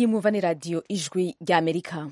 iyi mwumva ni radiyo ijwi ry'amerika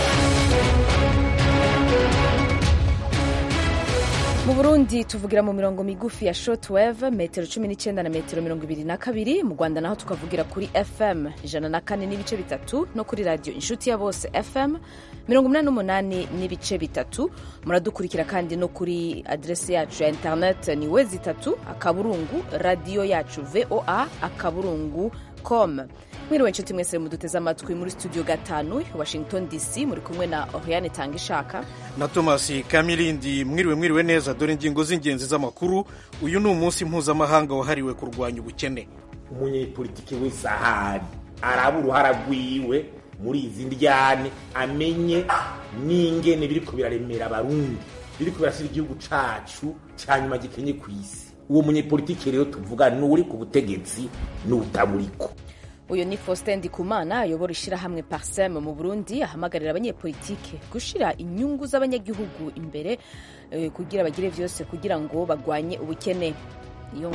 mu burundi tuvugira mu mirongo migufi ya shortwave metero cumi n'icyenda na metero mirongo ibiri na kabiri mu rwanda naho tukavugira kuri fm ijana na kane n'ibice bitatu no kuri radiyo inshuti ya bose fm mirongo inani n'umunani n'ibice bitatu muradukurikira kandi no kuri aderesi yacu ya interineti ni we zitatu akaburungu radiyo yacu voa akaburungu com mwiriwe inshuti mwese muduteze amatwi muri studio gatanu washington dc muri kumwe na oriane tanga ishaka na thomas kamilindi mwiriwe mwiriwe neza dore ingingo z'ingenzi z'amakuru uyu ni umunsi mpuzamahanga wahariwe kurwanya ubukene umunyepolitiki wese ahari araba uruhara rwiwe muri izi ndyane amenye n'ingene biriko biraremera abarundi biriko birashyira igihugu cacu ca nyuma gikenye ku isi uwo munyepolitiki rero tuvuga ni uri ku butegetsi n'utaburiko uyu ni faustin ndikumana ayobora ishyirahamwe parsem mu burundi ahamagarira abanyepolitike gushyira inyungu z'abanyagihugu imbere eh, kugira bagire vyose kugira ngo bagwanye ubukene iyo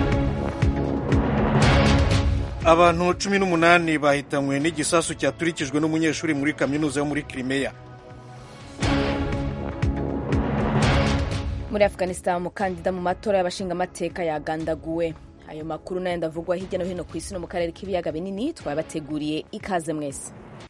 abantu cumi n'umunani bahitanywe n'igisasu cyaturikijwe n'umunyeshuri muri kaminuza yo muri Crimea muri afghanistan umukandida mu matora y'abashingamateka yagandaguwe ayo makuru nayo ndavugwa hirya no hino ku isi no mu karere k'ibiyaga binini twabateguriye ikaze mwese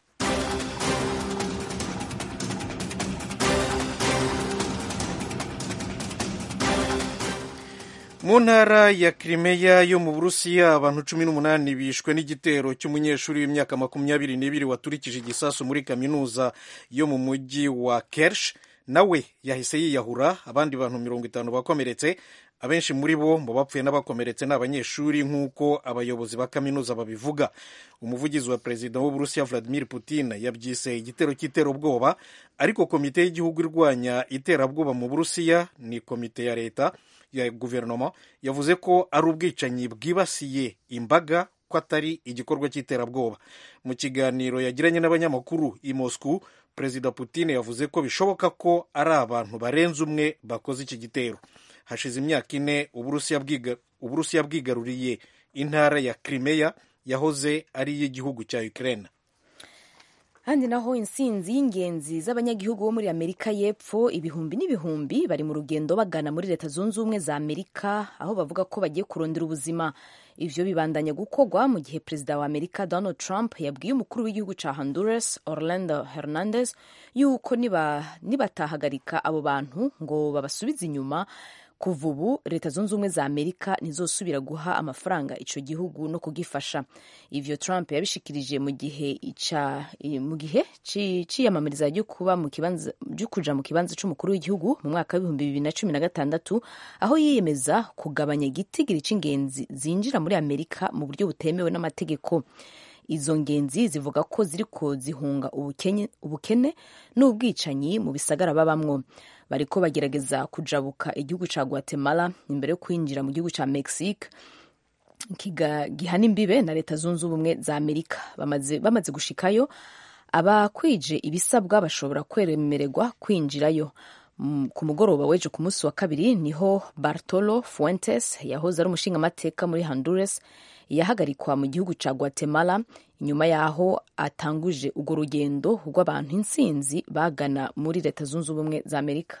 mu ntara ya Crimea yo mu burusiya abantu cumi n'umunani bishwe n'igitero cy'umunyeshuri w'imyaka makumyabiri n'ibiri waturikije igisasu muri kaminuza yo mu mujyi wa kersh nawe yahise yiyahura abandi bantu mirongo itanu bakomeretse abenshi muri bo mu bapfuye n'abakomeretse ni abanyeshuri nk'uko abayobozi ba kaminuza babivuga umuvugizi wa perezida w'uburusiya vladimir putin yabyise igitero cy'iterabwoba ariko komite y'igihugu irwanya iterabwoba mu burusiya ni komite ya leta ya guverinoma yavuze ko ari ubwicanyi bwibasiye imbaga ko atari igikorwa cy'iterabwoba mu kiganiro yagiranye n'abanyamakuru i moscow perezida putin yavuze ko bishoboka ko ari abantu barenze umwe bakoze iki gitero hashize imyaka ine uburusiya bwigaruriye intara ya Crimea yahoze ari iy'igihugu cya Ukraine handi naho insinzi y'ingenzi z'abanyagihugu bo muri amerika y'epfo ibihumbi n'ibihumbi bari mu rugendo bagana muri leta zunze ubumwe za amerika aho bavuga ko bagiye kurondera ubuzima ivyo bibandanya gukorwa mu gihe perezida wa amerika donald trump yabwiye umukuru w'igihugu ca honduras orlando hernandez yuko nibatahagarika niba abo bantu ngo babasubize inyuma kuva ubu leta zunze ubumwe za amerika ntizosubira guha amafaranga ico gihugu no kugifasha ivyo trump yabishikirije mu gihe mu gihe ciyamamariza ryo kuba mu kibanza ryo kuja mu kibanza c'umukuru w'igihugu mu mwaka w'ibihumbi bibiri na cumi na gatandatu aho yiyemeza kugabanya igitigiri c'ingenzi zinjira muri amerika mu buryo butemewe n'amategeko izo ngenzi zivuga ko ziriko zihunga ubukene n'ubwicanyi mu bisagara babamwo bariko bagerageza kujabuka igihugu ca guatemala imbere yo kwinjira mu gihugu ca mexique gihana imbibe na leta zunze ubumwe za amerika bamaze, bamaze gushikayo abakwije ibisabwa bashobora kwemererwa kwinjirayo ku mugoroba w'ejo ku munsi wa kabiri niho bartolo fuentes yahoze ari umushingamateka muri honduras yahagarikwa mu gihugu ca guatemala inyuma yaho atanguje urwo rugendo rw'abantu insinzi bagana muri leta zunze ubumwe za amerika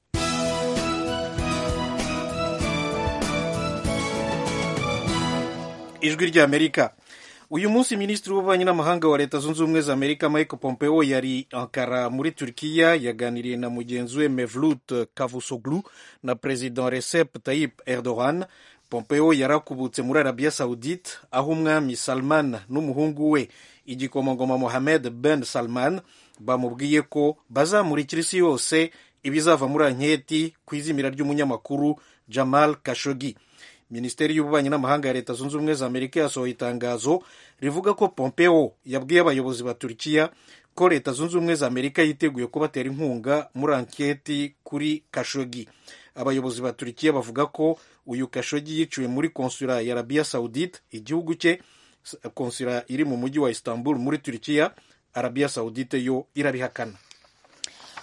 ijwi rya amerika uyu munsi minisitiri w'ububanyi n'amahanga wa leta zunze ubumwe za amerika michael pompeo yari ankara muri turkiya yaganiriye na mugenzi we mevlut cavusoglu na perezida recep tayyip erdogan pompeo yarakubutse muri arabiya saudite aho umwami salman n'umuhungu we igikomangoma mohamed ben salman bamubwiye ko bazamurikira isi yose ibizava muri anketi ku izimira ry'umunyamakuru jamal kashogi minisiteri y'ububanyi n'amahanga ya leta zunze ubumwe za amerika yasohoye itangazo rivuga ko pompeo yabwiye abayobozi ba turkiya ko leta zunze ubumwe za amerika yiteguye kubatera inkunga muri anketi kuri kashogi abayobozi ba turikiya bavuga ko uyu kashogi yiciwe muri konsula ya arabiya saudite igihugu cye konsula iri mu mujyi wa istanbul muri turikiya arabiya saudite yo irabihakana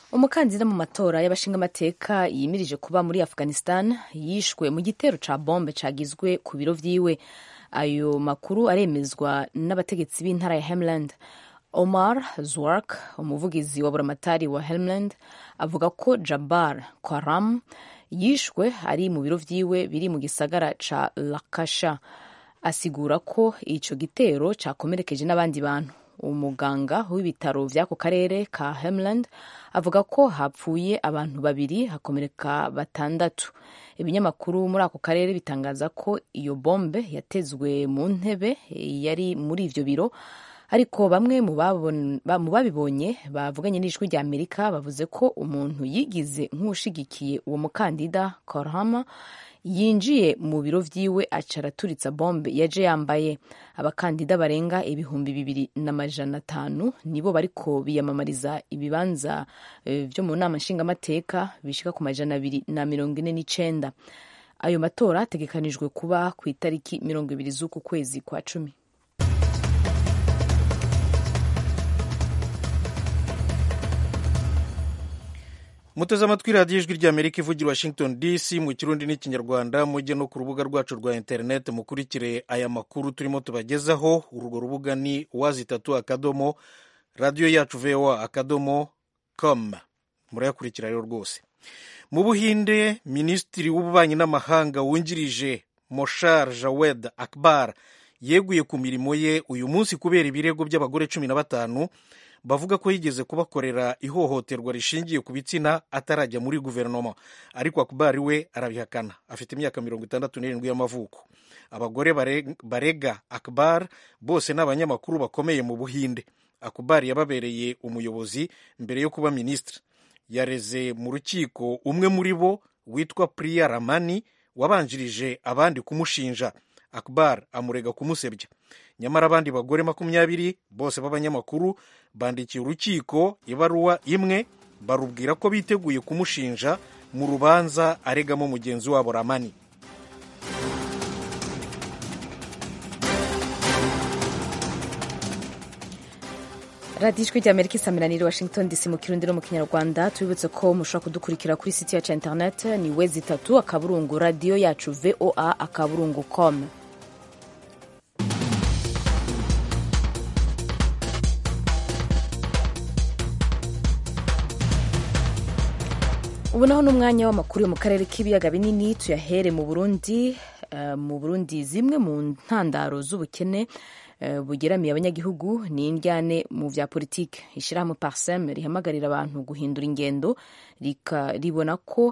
umukandida mu matora y'abashingamateka yimirije kuba muri afghanistan yishwe mu gitero ca bombe cagizwe ku biro vyiwe ayo makuru aremezwa n'abategetsi b'intara ya Helmand Omar Zwark umuvugizi wa buramatari wa Helmand avuga ko Jabbar Qaram yishwe ari mu biro vyiwe biri mu gisagara ca Lakasha asigura ko ico gitero cakomerekeje n'abandi bantu umuganga w'ibitaro vy'ako karere ka Helmand avuga ko hapfuye abantu babiri hakomereka batandatu ibinyamakuru muri ako karere bitangaza ko iyo bombe yatezwe mu ntebe yari muri ivyo biro ariko bamwe mu babibonye bavuganye n'ijwi rya amerika bavuze ko umuntu yigize nk'ushigikiye uwo mukandida korhama yinjiye mu biro vyiwe aca araturitsa bombe yaje yambaye abakandida barenga ibihumbi bibiri n'amajana atanu nibo bariko biyamamariza ibibanza vyo mu nama nshingamateka bishika ku majana abiri na mirongo ine n'icenda ayo matora ategekanijwe kuba ku itariki mirongo ibiri z'uku kwezi kwa cumi muteze amatwi radiyo ijwi ry'amerika ivugira washington dc mu kirundi n'ikinyarwanda mujye no ku rubuga rwacu rwa interineti mukurikire aya makuru turimo tubagezaho urwo rubuga ni wazi itatu akadomo radiyo yacu voa akadomo com murayakurikira rero rwose mu buhinde minisitiri w'ububanyi n'amahanga wungirije moshar jawed akbar yeguye ku mirimo ye uyu munsi kubera ibirego by'abagore cumi na batanu bavuga ko yigeze kubakorera ihohoterwa rishingiye ku bitsina atarajya muri guverinoma ariko akubari we arabihakana afite imyaka mirongo itandatu n'irindwi y'amavuko abagore barega akbar bose ni abanyamakuru bakomeye mu buhinde akbar yababereye umuyobozi mbere yo kuba minisitiri yareze mu rukiko umwe muri bo witwa priya ramani wabanjirije abandi kumushinja akbar amurega kumusebya nyamara abandi bagore makumyabiri bose b'abanyamakuru bandikiye urukiko ibaruwa imwe barubwira ko biteguye kumushinja mu rubanza aregamo mugenzi wabo ramani radiyo ijwi rya amerika isamiraniye washington dc mu kirundi no mu kinyarwanda tubibutse ko mushobora kudukurikira kuri siti yacu ya interineti ni wezi itatu akaburungu radiyo yacu voa akaburungu com ubu naho ni umwanya w'amakuru yo mu karere k'ibiyaga binini tuyahere mu burundi mu burundi zimwe mu ntandaro z'ubukene bugeramiye abanyagihugu ni indyane mu bya politiki ishyirahamwe parsem rihamagarira abantu guhindura ingendo ribona ko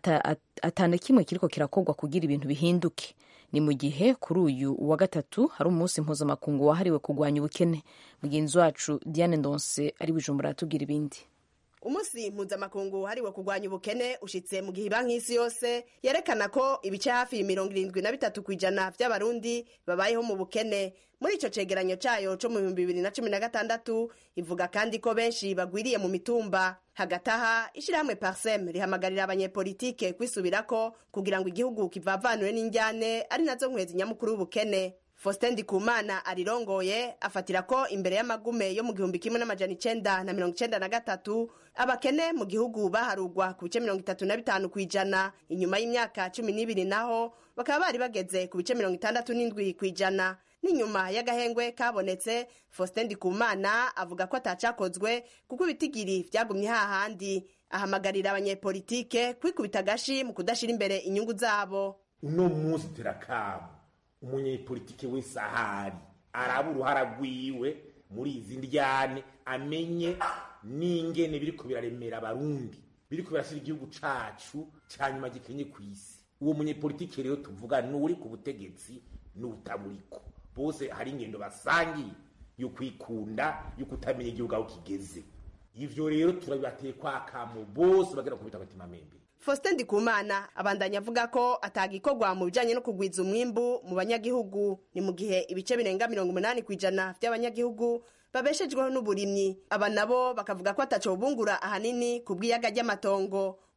atana kimwe kiriko kirakorwa kugira ibintu bihinduke ni mu gihe kuri uyu wa gatatu hari umunsi mpuzamakungu wahariwe kurwanya ubukene mugenzi wacu diane ndonse ari bujumbura aratubwira ibindi umunsi mpuzamakungu hariwe kurwanya ubukene ushitse mu gihe banki y'isi yose yerekana ko ibice hafi mirongo irindwi na bitatu ku ijana vy'abarundi babayeho mu bukene muri ico cegeranyo cayo co mu bihumbi bibiri na cumi na gatandatu ivuga kandi ko benshi bagwiriye mu mitumba hagati aha ishirahamwe parsem rihamagarira abanyepolitike kwisubirako kugira ngo igihugu kivavanure n'injyane ari nazo nkwezi nyamukuru y'ubukene Faustin Ndikumana arirongoye afatira ko imbere y'amagume yo mu gihumbi kimwe n'amajana icenda na mirongo icenda na gatatu abakene mu gihugu baharugwa ku bice mirongo itatu na bitanu kw'ijana inyuma y'imyaka cumi n'ibiri naho bakaba bari bageze ku bice mirongo itandatu n'indwi kw'ijana n'inyuma y'agahengwe kabonetse Faustin Ndikumana avuga ko atacakozwe kuko ibitigiri vyagumye hahandi ahamagarira abanyepolitike kwikubita agashi mu kudashira imbere inyungu zabo uno munsi terakamu umunyepolitike wese ahari araba uruhara rwiwe muri izi ndyane amenye n'ingene biriko biraremera abarundi biriko birashyira igihugu cacu ca nyuma gikenye ku isi uwo munyepolitike rero tuvuga n'uri ku butegetsi n'utaburiko bose hari ingendo basangiye yo kwikunda yo kutamenya igihugu aho kigeze ivyo rero turabibateye kwa kamo bose bagera ku bitabatima membe Faustin Ndikumana abandanya avuga ko atagikorwa mu bijanye no kugwiza umwimbu mu banyagihugu ni mu gihe ibice birenga mirongo umunani kw'ijana vy'abanyagihugu babeshejweho n'uburimyi aba nabo bakavuga ko ataco bungura ahanini ku bw'iyaga ry'amatongo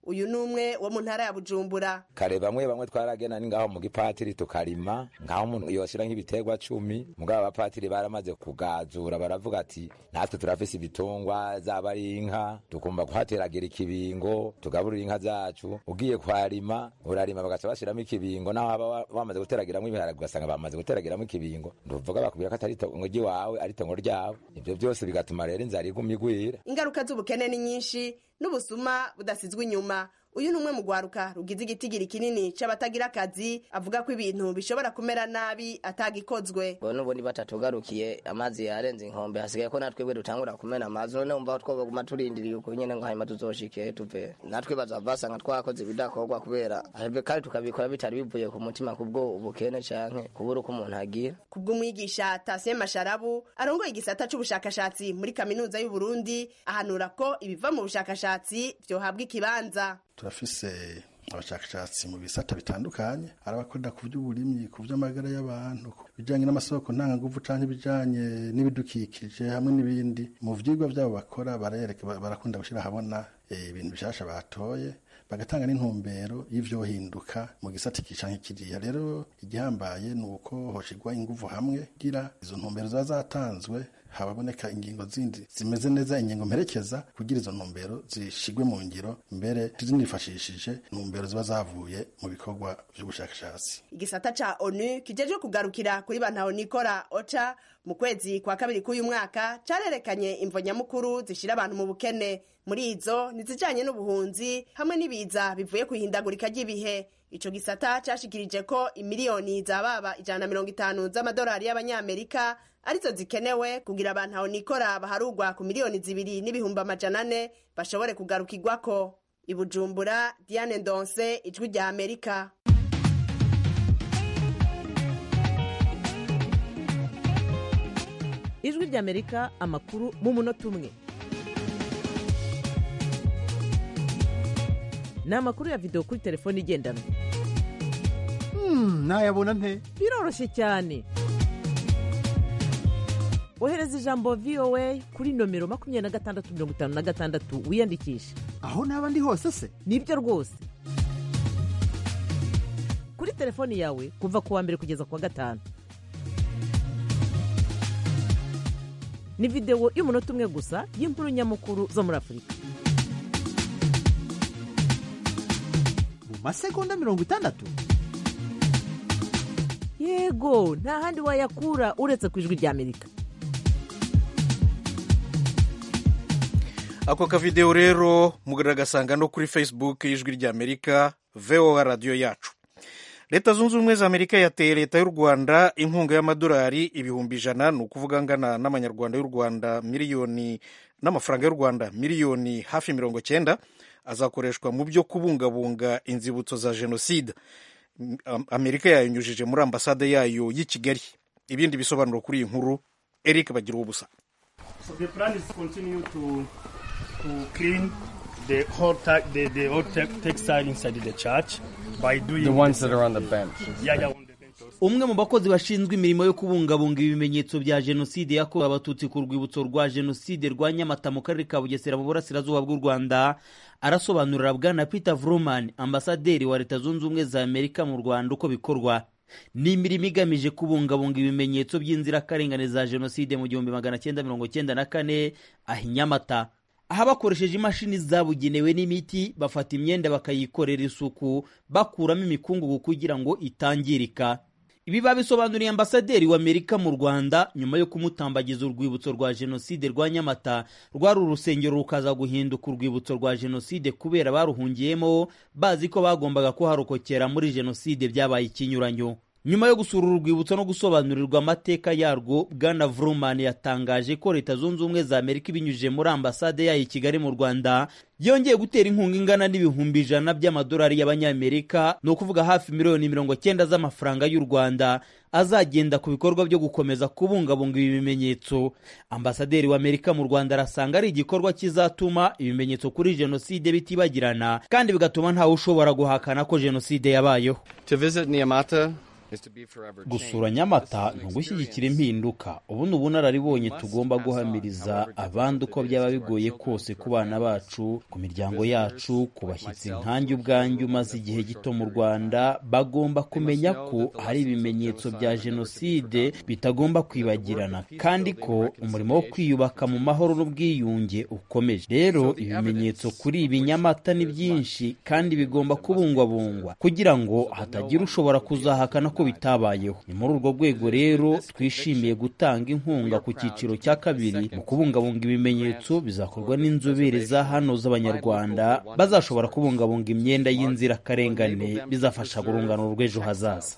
uyu ni umwe wo mu ntara ya bujumbura kare bamwe bamwe twaragena ni ngaho mu gipatiri tukarima ngaho umuntu yoshira nk'ibiterwa cumi mugabo abapatiri baramaze kugazura baravuga ati natwe turafise ibitungwa zaba ari inka tugomba kuhateragira ikibingo tugaburira inka zacu ugiye kwarima urarima bagaca bashiramo ikibingo naho haba bamaze guteragiramo ibiharage ugasanga bamaze guteragiramo ikibingo ntuvuga bakubwira ko atari itongo ry'iwawe ari itongo ryabo ibyo byose bigatuma rero inzara igumya igwira ingaruka z'ubukene ni nyinshi n'ubusuma budasizwe inyuma uyu ni umwe mu rwaruka rugize igitigiri kinini c'abatagira akazi avuga ko ibintu bishobora kumera nabi atagikozwe bo n'ubundi batatugarukiye amazi yarenze inkombe hasigaye ko natwebwe dutangura kumena amazi none umva twoguma turindiriye uko nyene ngo hanyuma tuzoshike tuve natwe bazava basanga twakoze ibidakorwa kubera ahebwe kandi tukabikora bitari bivuye ku mutima kubwo ubukene canke kubura uko umuntu agira kubw'umwigisha Tasien Masharabu arongoye igisata c'ubushakashatsi muri kaminuza y'u Burundi ahanura ko ibiva mu bushakashatsi vyohabwa ikibanza turafise abashakashatsi mu bisata bitandukanye hari abakorera ku by'uburimyi ku by'amagara y'abantu ku bijyanye n'amasoko ntanganguvu cyangwa ibijyanye n'ibidukikije hamwe n'ibindi mu vyigwa byabo bakora barayereka barakunda gushyira ahabona ibintu bishasha batoye bagatanga n'intumbero y'ivyohinduka mu gisata iki canke kiriya rero igihambaye ni uko hoshigwa inguvu hamwe kugira izo ntumbero ziba zatanzwe hababoneka ingingo zindi zimeze neza ingingo mperekeza kugira izo ntumbero zishigwe mu ngiro mbere zinifashishije ntumbero ziba zavuye mu bikorwa vy'ubushakashatsi igisata ca onu kijejwe kugarukira kuri bantaho nikora oca mu kwezi kwa kabiri k'uyu mwaka carerekanye imvo nyamukuru zishira abantu mu bukene muri izo nizijanye n'ubuhunzi hamwe n'ibiza bivuye ku ihindagurika ry'ibihe ico gisata cashikirije ko imiliyoni zababa ijana na mirongo itanu z'amadolari y'abanyamerika arizo zikenewe kugira abantu aho nikora baharugwa ku miliyoni zibiri n'ibihumbi amajana ane bashobore kugarukirwako ibujumbura diane ndonse ijwi rya amerika ijwi rya amerika amakuru mu munota umwe ni amakuru ya videwo kuri telefone igendanwa nayabona nte biroroshye cyane ohereza ijambo voa kuri nomero makumyabiri na gatandatu mirongo itanu na gatandatu wiyandikishe aho naba ndi hose se nibyo rwose kuri telefoni yawe kuva ku wa mbere kugeza ku wa gatanu ni videwo y'umunota umwe gusa y'inkuru nyamukuru zo muri afurika mu masegonda mirongo itandatu yego nta handi wayakura uretse ku ijwi rya amerika ako kavidewo rero mugaragagasanga no kuri facebook y'ijwi rya amerika voa radiyo yacu leta zunze ubumwe za amerika yateye leta y'u rwanda inkunga y'amadolari ibihumbi ijana ni ukuvuga angana n'amanyarwanda y'u rwanda miliyoni n'amafaranga y'u rwanda miliyoni hafi mirongo cyenda azakoreshwa mu byo kubungabunga inzibutso za jenoside amerika yayinyujije muri ambasade yayo y'i kigali ibindi bisobanuro kuri iyi nkuru eric bagira ubusa So the plan is to continue to to clean the whole te- the, the whole te- textile inside the church by doing The ones that are on the bench. yeah yeah on the bench also. umwe mu bakozi bashinzwe imirimo yo kubungabunga ibimenyetso bya jenoside yakorewe abatutsi ku rwibutso rwa jenoside rwa nyamata mu karere ka bugesera mu burasirazuba bw'u rwanda arasobanurira bwana peter vruman ambasaderi wa leta zunze ubumwe za amerika mu rwanda uko bikorwa ni imirimo igamije kubungabunga ibimenyetso by'inzirakarengane za jenoside mu gihumbi magana cyenda mirongo cyenda na kane aha i nyamata aha bakoresheje imashini zabugenewe n'imiti bafata imyenda bakayikorera isuku bakuramo imikungugu kugira ngo itangirika ibi babisobanuriye ambasaderi wa amerika mu rwanda nyuma yo kumutambagiza urwibutso rwa jenoside rwa nyamata rwari urusengero rukaza guhinduka urwibutso rwa jenoside kubera baruhungiyemo bazi ko bagombaga kuharokokera muri jenoside byabaye ikinyuranyo nyuma yo gusura uru rwibutso no gusobanurirwa amateka yarwo bwana vruman yatangaje ko leta zunze ubumwe za amerika ibinyujije muri ambasade yayo i kigali mu rwanda yongeye gutera inkunga ingana n'ibihumbi ijana by'amadolari y'abanyamerika ni ukuvuga hafi miliyoni mirongo cyenda z'amafaranga y'u rwanda azagenda ku bikorwa byo gukomeza kubungabunga ibi bimenyetso ambasaderi wa amerika mu rwanda arasanga ari igikorwa kizatuma ibimenyetso kuri jenoside bitibagirana kandi bigatuma ntawe ushobora guhakana ko jenoside yabayeho To visit Niamata gusura nyamata ni ugushyigikira impinduka ubu ni ubunararibonye tugomba guhamiriza abandi uko byaba bigoye kose ku bana bacu ku miryango yacu ku bashyitsi nkanjye ubwanjye umaze igihe gito mu rwanda bagomba kumenya ko hari ibimenyetso bya jenoside bitagomba kwibagirana kandi ko umurimo wo kwiyubaka mu mahoro n'ubwiyunge ukomeje rero ibimenyetso kuri ibi nyamata ni byinshi kandi bigomba kubungwabungwa kugira ngo hatagira ushobora kuzahakana ko bitabayeho ni muri urwo rwego rero twishimiye gutanga inkunga ku cyiciro cya kabiri mu kubungabunga ibimenyetso bizakorwa n'inzobere za hano z'abanyarwanda bazashobora kubungabunga imyenda y'inzirakarengane bizafasha urungano rw'ejo hazaza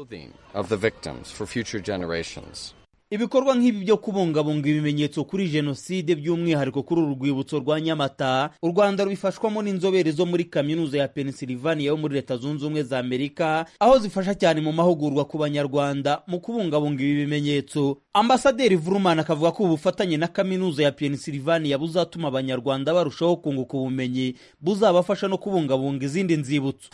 ibikorwa nk'ibi byo kubungabunga ibimenyetso kuri jenoside by'umwihariko kuri uru rwibutso rwa nyamata u rwanda rubifashwamo n'inzobere zo muri kaminuza ya pennsylvania yo muri leta zunze ubumwe za amerika aho zifasha cyane mu mahugurwa ku banyarwanda mu kubungabunga ibi bimenyetso ambasaderi vurumani akavuga ko ubufatanye na kaminuza ya pennsylvania buzatuma abanyarwanda barushaho kunguka ubumenyi buzabafasha no kubungabunga izindi nzibutso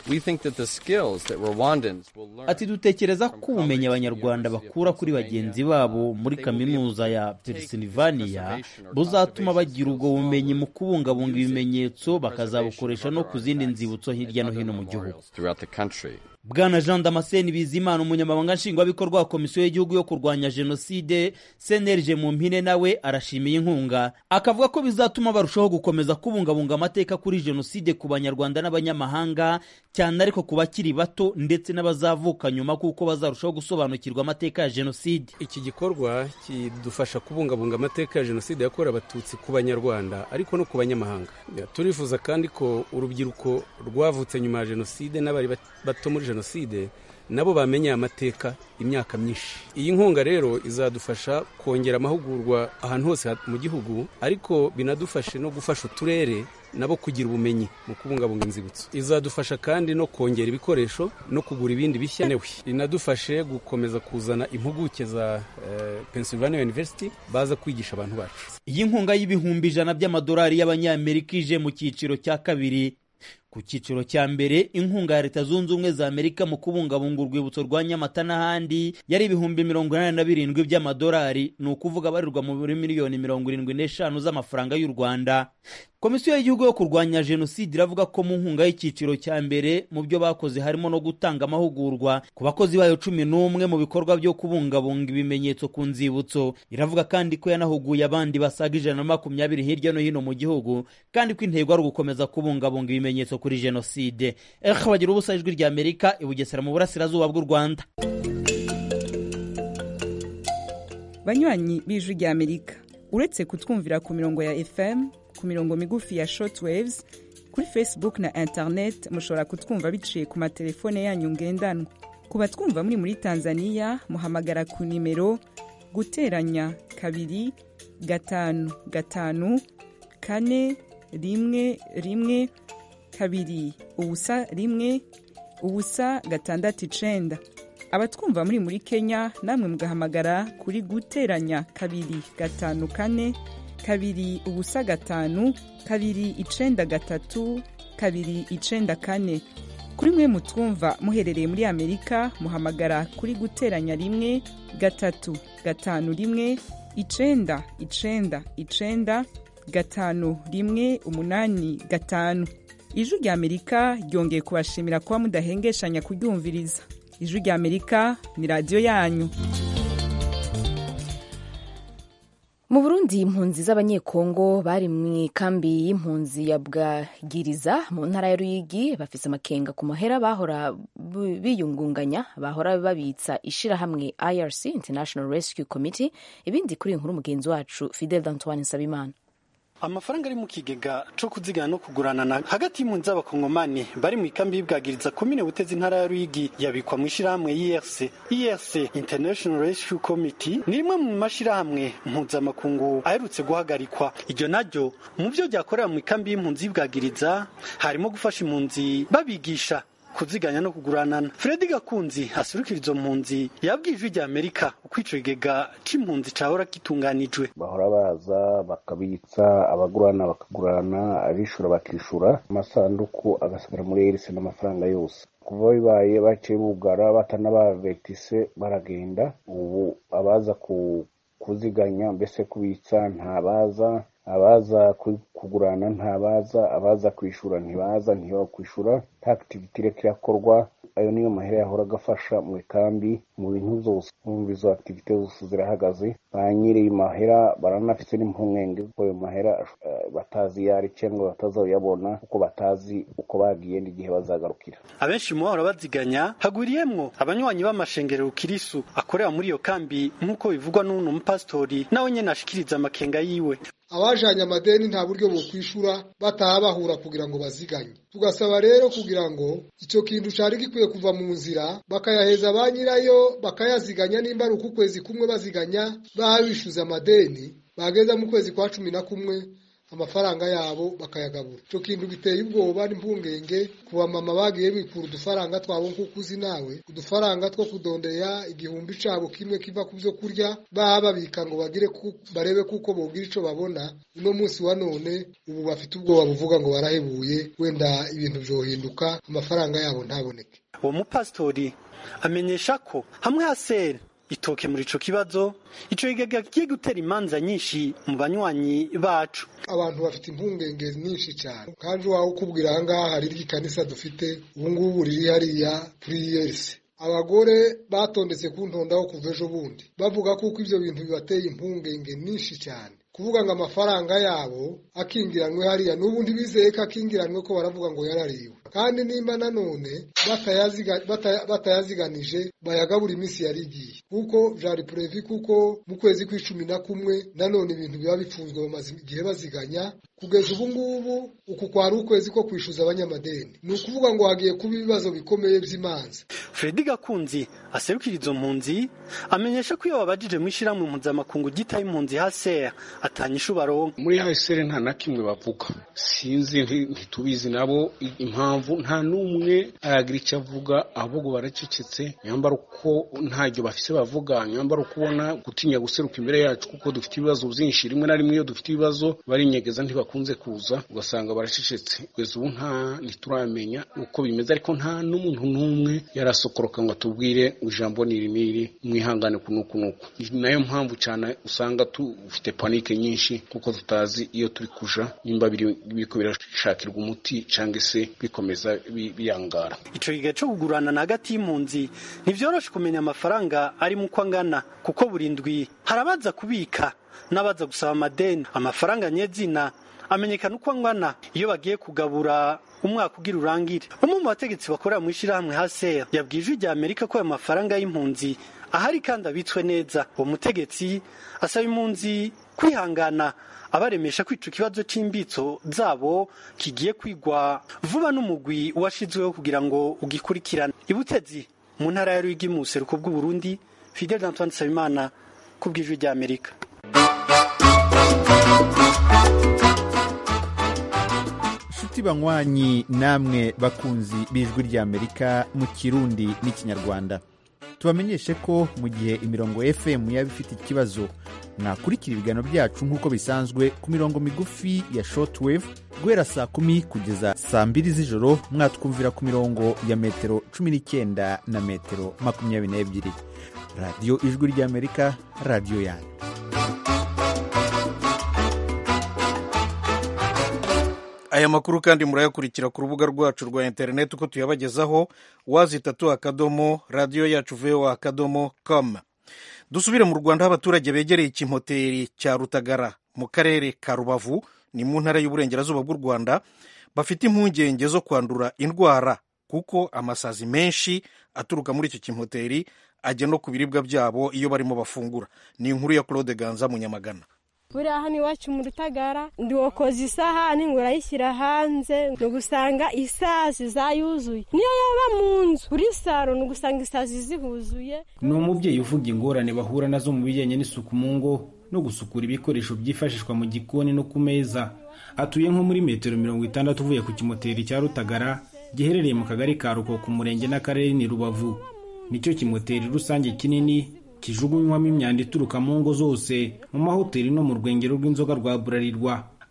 ati dutekereza ko ubumenyi abanyarwanda bakura kuri bagenzi babo muri kaminuza ya pennsylvania buzatuma bagira ubwo bumenyi mu kubungabunga ibimenyetso bakazabukoresha no ku zindi nzibutso hirya no hino mu gihugu bwana jean damascene bizimana umunyamabanga nshingwabikorwa wa komisiyo y'igihugu yo kurwanya jenoside cnlg mu mpine nawe arashimiye inkunga akavuga ko bizatuma barushaho gukomeza kubungabunga amateka kuri jenoside ku banyarwanda n'abanyamahanga cyane ariko ku bakiri bato ndetse n'abazavuka nyuma kuko bazarushaho gusobanukirwa amateka ya jenoside iki gikorwa kidufasha kubungabunga amateka ya jenoside yakorewe abatutsi ku banyarwanda ariko no ku banyamahanga turifuza kandi ko urubyiruko rwavutse nyuma ya jenoside n'abari bato muri jenoside nabo bamenye amateka imyaka myinshi iyi nkunga rero izadufasha kongera amahugurwa ahantu hose mu gihugu ariko binadufashe no gufasha uturere nabo kugira ubumenyi mu kubungabunga inzibutso izadufasha kandi no kongera ibikoresho no kugura ibindi bishya inadufashe gukomeza kuzana impuguke za uh, Pennsylvania University baza kwigisha abantu bacu iyi nkunga y'ibihumbi ijana by'amadolari y'abanyamerika ije mu cyiciro cya kabiri ku cyiciro cya mbere inkunga ya leta zunze ubumwe za amerika mu kubungabunga urwibutso rwa nyamata n'ahandi yari ibihumbi mirongo inani na birindwi by'amadolari ni ukuvuga abarirwa muri miliyoni mirongo irindwi n'eshanu z'amafaranga y'u rwanda komisiyo y'igihugu yo kurwanya jenoside iravuga ko mu nkunga y'icyiciro cya mbere mu byo bakoze harimo no gutanga amahugurwa ku bakozi bayo cumi n'umwe mu bikorwa byo kubungabunga ibimenyetso ku nzibutso iravuga kandi ko yanahuguye abandi basaga ijana na makumyabiri hirya no hino mu gihugu kandi ko intego ari ugukomeza kubungabunga ibimenyetso kuri jenoside ehe bagira ubusa ijwi rya amerika i bugesera mu burasirazuba bw'u rwanda banywanyi b'ijwi rya amerika uretse kutwumvira ku mirongo ya fm ku mirongo migufi ya shortwaves kuri facebook na internet mushobora kutwumva biciye ku matelefone yanyu ngendanwa ku batwumva muri muri tanzania muhamagara ku nimero guteranya kabiri gatanu gatanu kane rimwe rimwe kabiri ubusa rimwe ubusa gatandatu icenda abatwumva muri muri kenya namwe mugahamagara kuri guteranya kabiri gatanu kane kabiri ubusa gatanu kabiri icenda gatatu kabiri icenda kane kuri mwe mutwumva muherereye muri amerika muhamagara kuri guteranya rimwe gatatu gatanu rimwe icenda icenda icenda gatanu rimwe umunani gatanu ijwi rya amerika ryongeye kubashimira kuba mudahengeshanya kuryumviriza ijwi rya amerika ni radiyo yanyu mu burundi impunzi z'abanyekongo bari mu ikambi y'impunzi ya bwagiriza mu ntara ya ruyigi bafise amakenga ku mahera bahora biyungunganya bahora babitsa ishirahamwe irc international rescue committee ibindi kuri iyi nkuru mugenzi wacu fidel antoine nsabimana amafaranga ari mu kigega co kuzigana no kuguranana hagati y'impunzi z'abakongomani bari mu ikambi y'ibwagiriza komine butezi intara ya ruyigi yabikwa mu ishirahamwe IRC IRC International Rescue Committee ni rimwe mu mashirahamwe mpuzamakungu aherutse guhagarikwa iryo naryo mu vyo ryakorera mu ikambi y'impunzi y'ibwagiriza harimo gufasha impunzi babigisha kuziganya no kuguranana Fredi Gakunzi asurukira izo mpunzi yabwiye ijwi rya Amerika uko ico kigega c'impunzi cahora gitunganijwe bahora baza bakabitsa abagurana bakagurana abishura bakishura amasanduku agasigara muri erise n'amafaranga yose kuva bibaye baciye bugara batanabavetise baragenda ubu abaza ku kuziganya mbese kubitsa ntabaza abaza kugurana ntabaza abaza kwishura ntibaza ntibakwishura nta akitiviti ireka irakorwa ayo niyo mahera yahora agafasha mu ikambi mu bintu zose mwumva izo akitivite zose zirahagaze ba nyiri mahera baranafite n'impungenge kuko ayo mahera batazi iyo ari cyangwa batazayabona kuko batazi uko bagiye n'igihe bazagarukira abenshi mu bahora baziganya hagwiriyemwo abanywanyi b'amashengero kirisu akorera muri iyo kambi nk'uko bivugwa n'uno mupasitori nawe nyene ashikiriza amakenga yiwe abajanye amadeni nta buryo bokwishura bataha bahura kugira ngo baziganye tugasaba rero kugira ngo icyo kintu cari gikwiye kuva mu nzira bakayaheza ba nyirayo bakayaziganya nimba ari uku kwezi kumwe baziganya babishuza amadeni bageza mu kwezi kwa cumi na kumwe amafaranga yabo bakayagabura icyo kintu giteye ubwoba n'impungenge ku bamama bagiye bikura udufaranga twabo nk'uko uzi nawe udufaranga two kudondera igihumbi cabo kimwe kiva ku byo kurya baba babika ngo bagire barebe kuko bogira ico babona uno munsi wa none ubu bafite ubwoba buvuga ngo barahebuye wenda ibintu vyohinduka amafaranga yabo ntaboneke uwo mupasitori amenyesha ko hamwe hasera itoke muri ico kibazo ico kigega kigiye gutera imanza nyinshi mu banywanyi bacu abantu bafite impungenge nyinshi cyane kandi wawe ukubwira ahangaha hari ry'ikanisa dufite ubungubu riri hariya kuri yerisi abagore batondetse ku ntondaho kuva ejo bundi bavuga kuko ibyo bintu bibateye impungenge nyinshi cyane kuvuga ngo amafaranga yabo akingiranywe hariya n'ubu ntibizeye ko akingiranywe ko baravuga ngo yarariwe kandi nimba nanone batayaziganije bayagabura iminsi yari igiye kuko vyari purevi kuko mu kwezi kw'icumi na kumwe nanone ibintu biba bipfunzwe bamaze igihe baziganya kugeza ubu ngubu uku kwari ukwezi ko kwishyuza abanyamadeni ni ukuvuga ngo hagiye kuba ibibazo bikomeye by'imanza fredi gakunzi aserukira izo mpunzi amenyesha ko iyo babajije mu ishyirahamwe mpuzamakungu ryitaye impunzi haser atanyisha ubaronka muri haser nta na kimwe bavuga sinzi ntitubizi nabo impamvu nta n'umwe aragira icyo avuga ahubwo baracecetse nyambara uko ntacyo bafise bavuga nyambara uko ubona gutinya guseruka imbere yacu kuko dufite ibibazo byinshi rimwe na rimwe iyo dufite ibibazo barinyegeza ntibakunze kuza ugasanga baracecetse kugeza ubu nta ntituramenya uko bimeze ariko nta n'umuntu n'umwe yarasokoroka ngo atubwire ijambo niri niri mwihangane kuno kunuko ni nayo mpamvu cyane usanga dufite panike nyinshi kuko tutazi iyo turi kuja nimba biriko birashakirwa umuti cyangwa se bikomeza biyangara ico gihe co kugurana na hagati y'impunzi ntivyoroshe kumenya amafaranga arimo uko angana kuko buri ndwi harabaza kubika n'abaza gusaba amadeni amafaranga nyezina amenyekana uko angana iyo bagiye kugabura umwaka ugira urangire umwe mu bategetsi bakorera mu ishyirahamwe haseya yabwiye ijwi rya amerika ko ayo mafaranga y'impunzi ahari kandi abitswe neza uwo mutegetsi asaba impunzi kwihangana abaremesha ko ico kibazo c'imbitso zabo kigiye kwigwa vuba n'umugwi washizweho kugira ngo ugikurikirane ibutezi mu ntara ya rwigi mu buseruko bw'uburundi fidel antoine nsabimana ku bw'ijwi rya amerika inshuti banywanyi namwe bakunzi b'ijwi ry'amerika mu kirundi n'ikinyarwanda tubamenyeshe ko mu gihe imirongo fm yaba ifite ikibazo mwakurikira ibiganiro byacu nk'uko bisanzwe ku mirongo migufi ya shortwave guhera saa kumi kugeza saa mbiri z'ijoro mwatwumvira ku mirongo ya metero cumi n'icyenda na metero makumyabiri n'ebyiri radiyo ijwi ry'amerika radiyo yanyu aya makuru kandi murayakurikira ku rubuga rwacu rwa interineti uko tuyabagezaho wazitatu akadomo radiyo yacu voa akadomo com dusubire mu rwanda aho abaturage begereye ikimoteri cya rutagara mu karere ka rubavu ni mu ntara y'uburengerazuba bw'u rwanda bafite impungenge zo kwandura indwara kuko amasazi menshi aturuka muri icyo kimoteri ajya no ku biribwa byabo iyo barimo bafungura ni inkuru ya claude ganza munyamagana buriya hano iwacu mu rutagara ndiwokoza isahani ngo urayishyira hanze ni ugusanga isazi zayuzuye niyo yaba mu nzu kuri saro ni ugusanga isazi zihuzuye ni umubyeyi uvuga ingorane bahura nazo mu bijyanye n'isuku mu ngo no gusukura ibikoresho byifashishwa mu gikoni no ku meza atuye nko muri metero mirongo itandatu uvuye ku kimoteri cya rutagara giherereye mu kagari ka ruko ku murenge n'akarere ni rubavu nicyo kimoteri rusange kinini kijugunywamo imyanda ituruka mu ngo zose mu mahoteli no mu rwengero rw'inzoga rwa burarirwa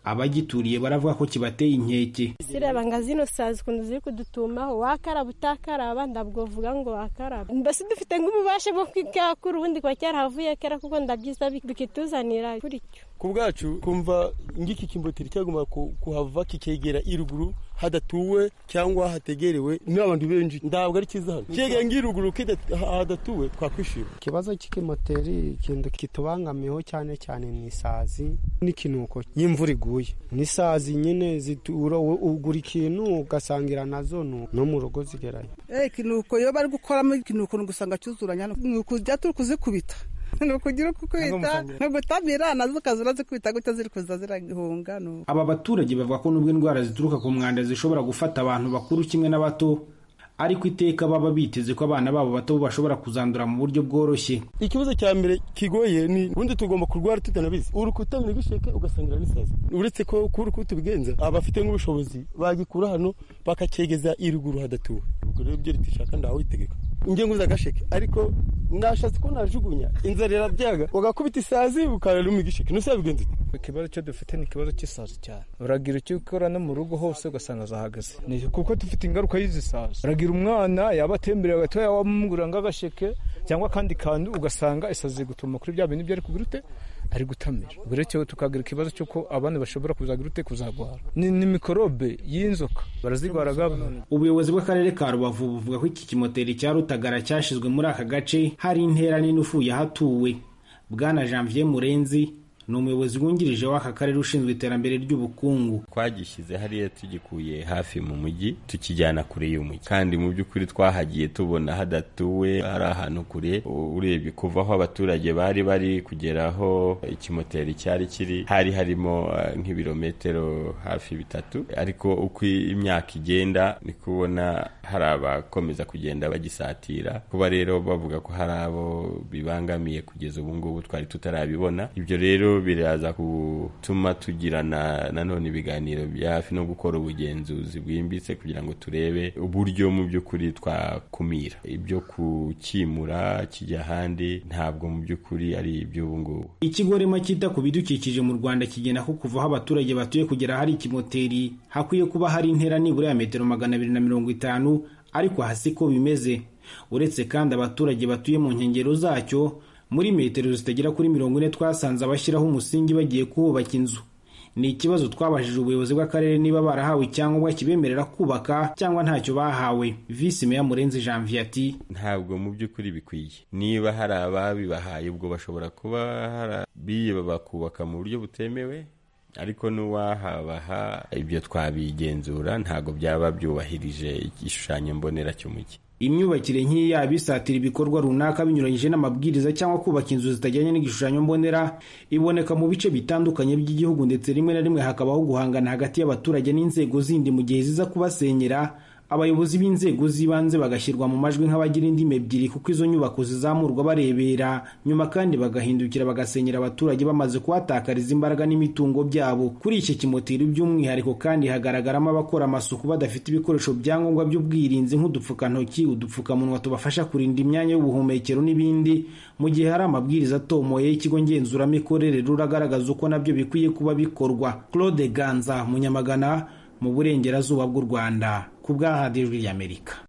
abagituriye baravuga ko kibateye inkeke sireba nga zino sazi ukuntu ziri kudutumaho wakaraba utakaraba ndabwovuga ngo wakaraba mbese dufite nk'ububasha bwo kwikakura ubundi kuba cyarahavuye kera kuko ndabyiza bikituzanira kuri cyo ku bwacu kumva ngiki kimboteri cyagomba kuhava kikegera iruguru hadatuwe cyangwa hategerewe n'abantu benshi ntabwo ari cyiza hano kegera ngiruguru hadatuwe twakwishima ikibazo cy'ikimoteri ikintu kitubangamiyeho cyane cyane ni isazi n'ikinuko y'imvura iguye n'isazi nyine zitura ugura ikintu ugasangira nazo no mu rugo zigerayo ikinuko iyo bari gukoramo ikinuko usanga cyuzuranya ni ukujya turi kuzikubita ni ukugira uko kwita ni ugutamira nazo ukazura zikubita gutya ziri kuza ziragihunga aba baturage bavuga ko nubwo indwara zituruka ku mwanda zishobora gufata abantu bakuru kimwe n'abato ariko iteka baba biteze ko abana babo bato bashobora kuzandura mu buryo bworoshye ikibazo cya mbere kigoye ni ubundi tugomba kurwara tutanabizi uri kutamira igisheke ugasangira n'isazi uretse ko kuri uko tubigenza abafite nk'ubushobozi bagikura hano bakacyegeza iruguru hadatuwe ubwo rero ibyo leta ishaka ndaho itegeka ingengo z'agasheke ariko nashatse ko najugunya inzara irabyaga ugakubita isazi ukararuma igisheke nusa bigenze ikibazo cyo dufite ni ikibazo cy'isazi cyane uragira icyo ukora no mu rugo hose ugasanga zahagaze ni kuko dufite ingaruka y'izi sazi uragira umwana yaba atemberera gatoya wamugurira nk'agasheke cyangwa akandi kantu ugasanga isazi gutuma kuri bya bintu ibyo ari kugira ute ari gutamira ubwo rero tukagira ikibazo cy'uko abana bashobora kuzagira ute kuzagwara ni, ni mikorobe y'inzoka barazigwaraga ubuyobozi bw'akarere ka rubavu buvuga ko iki kimoteri cya rutagara cyashyizwe muri aka gace hari intera nini ufuye ahatuwe bwana janvier murenzi ni umuyobozi wungirije w'aka karere ushinzwe iterambere ry'ubukungu twagishyize hariya tugikuye hafi mu mujyi tukijyana kure y'umujyi kandi mu by'ukuri twahagiye tubona hadatuwe hari ahantu kure urebye kuva aho abaturage bari bari kugera aho ikimoteri cyari kiri hari harimo nk'ibirometero hafi bitatu ariko uko imyaka igenda ni kubona hari abakomeza kugenda bagisatira kuba rero bavuga ko hari abo bibangamiye kugeza ubu ngubu twari tutarabibona ibyo rero biraza gutuma tugirana nanone ibiganiro bya hafi no gukora ubugenzuzi bwimbitse kugira ngo turebe uburyo mu by'ukuri twakumira ibyo kukimura kijya ahandi ntabwo mu by'ukuri ari iby'ubu ngubu ikigo rema cyita ku bidukikije mu rwanda kigena ko kuva aho abaturage batuye kugera hari ikimoteri hakwiye kuba hari intera nibura ya metero magana abiri na mirongo itanu ariko hasi ko bimeze uretse kandi abaturage batuye mu nkengero zacyo muri metero zitagera kuri mirongo ine twasanze abashyiraho umusingi bagiye kuhubaka inzu ni ikibazo twabajije ubuyobozi bw'akarere niba barahawe icyangombwa kibemerera kubaka cyangwa ntacyo bahawe visi meya murenzi janvier ati ntabwo mu by'ukuri bikwiye niba hari ababibahaye ubwo bashobora kuba harabiye bakubaka mu buryo butemewe ariko n'uwahabaha ibyo twabigenzura ntabwo byaba byubahirije igishushanyo mbonera cy'umujyi imyubakire nk'iyi yaba isatira ibikorwa runaka binyuranyije n'amabwiriza cyangwa kubaka inzu zitajyanye n'igishushanyo mbonera iboneka mu bice bitandukanye by'igihugu ndetse rimwe na rimwe hakabaho guhangana hagati y'abaturage n'inzego zindi mu gihe ziza kubasenyera abayobozi b'inzego z'ibanze bagashyirwa mu majwi nk'abagira indimi ebyiri kuko izo nyubako zizamurwa barebera nyuma kandi bagahindukira bagasenyera abaturage bamaze kuhatakariza imbaraga n'imitungo byabo kuri iki kimoteri by'umwihariko kandi hagaragaramo abakora amasuku badafite ibikoresho byangombwa by'ubwirinzi nk'udupfukantoki udupfukamunwa tubafasha kurinda imyanya y'ubuhumekero n'ibindi mu gihe hari amabwiriza atomoye y'ikigo ngenzuramikorere ruragaragaza uko nabyo bikwiye kuba bikorwa claude ganza munyamagana mu burengerazuba bw'u rwanda ku bw'ahadijwi ry'amerika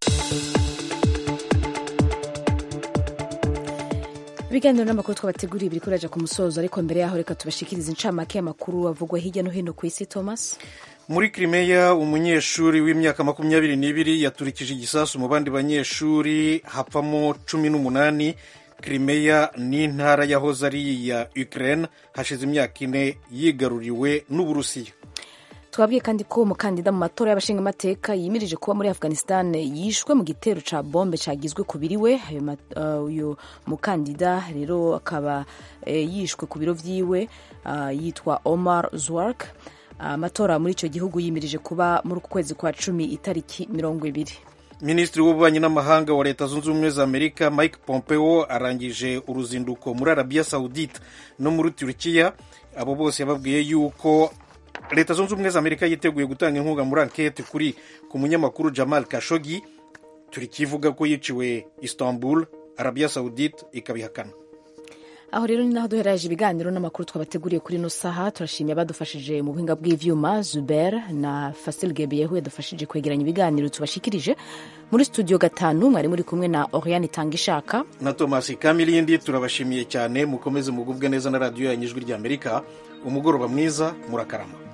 ibiganiro n'amakuru twabateguriye biri kuraja ku musozo ariko mbere yaho reka tubashikirize incamake y'amakuru avugwa hirya no hino ku isi thomas muri Crimea umunyeshuri w'imyaka makumyabiri n'ibiri yaturikije igisasu mu bandi banyeshuri hapfamo cumi n'umunani Crimea ni intara yahoze ari iya Ukraine hashize imyaka ine yigaruriwe n'Uburusiya twabwiye kandi ko umukandida mu matora y'abashingamateka yimirije kuba muri afghanistan yishwe mu gitero ca bombe cagizwe ku biri we uyu mukandida rero akaba yishwe ku biro vyiwe yitwa omar zwark amatora muri icyo gihugu yimirije kuba muri uku kwezi kwa cumi itariki mirongo ibiri minisitiri w'ububanyi n'amahanga wa leta zunze ubumwe za amerika mike pompeo arangije uruzinduko muri arabiya saudite no muri turukiya abo bose yababwiye yuko leta zunze ubumwe za amerika yiteguye gutanga inkunga muri ankete kuri ku munyamakuru jamal kashogi turikivuga ko yiciwe istanbul arabiya saudite ikabihakana aho rero ni naho duheraje ibiganiro n'amakuru twabateguriye kuri ino saha turashimiye abadufashije mu buhinga bw'ivyuma zuber na fasil gebeyehu yadufashije kwegeranya ibiganiro tubashikirije muri studio gatanu mwari muri kumwe na oriane itangishaka na thomas kamilindi turabashimiye cyane mukomeze mugubwe neza na radiyo yanyu ijwi ry'amerika umugoroba mwiza murakarama